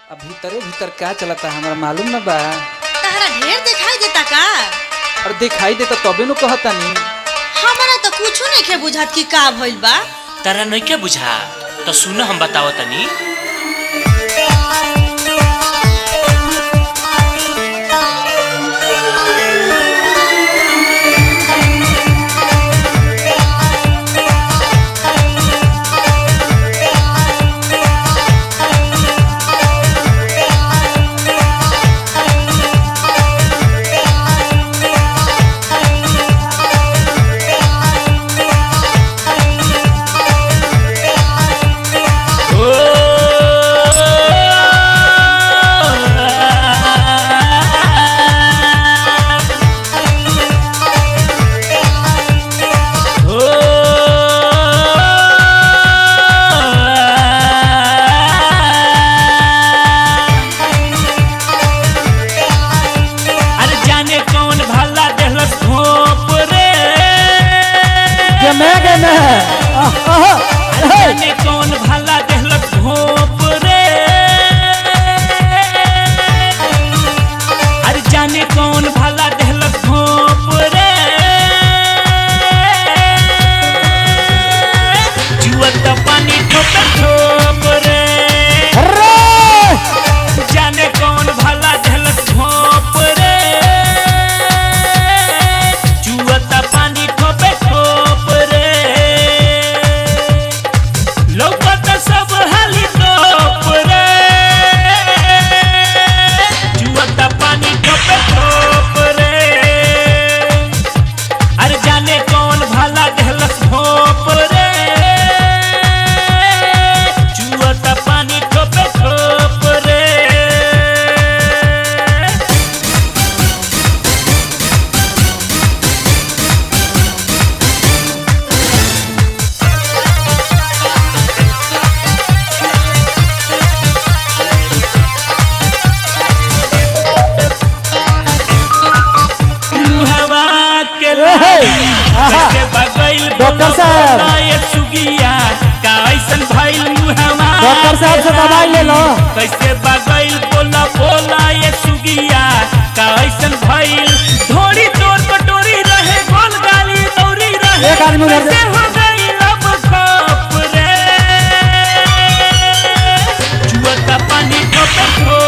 अब भीतरे भीतर का चलता हमरा मालूम न बा तहरा ढेर दिखाई देता का और दिखाई देता तबे नु कहतानी हमरा तो कुछो नहीं के बुझात कि का भइल बा तारा नइखे बुझा तो सुन हम बताओ तनी अरे जाने कौन भला देहलस घोप रे गमे गमे जाने कौन भला देहलस घोप रे अरे जाने कौन भला देहलस घोप रे जुअत पानी ठोप ठोप रे जाने कौन भला देहलस घोप रे जुअत पानी ठोपे ठोप रे लौकत सब हाली टोप रे जुअत पानी ठोपे ठोप रे अरे जाने कौन भला देहलस भोप रे जुअत पानी ठोपे ठोप रे हवा के कैसे बगैल डॉक्टर साहब। ये सुगिया का ऐसन भइल मुहवा डॉक्टर साहब से दवाई ले लो कैसे बगैल बोला बोला ये सुगिया का ऐसन भइल थोड़ी तोर कटोरी रहे गोल गाली दौरी रहे एक आदमी उधर से- कैसे हो गई लब कप रे जुअता पानी ठोप ठोप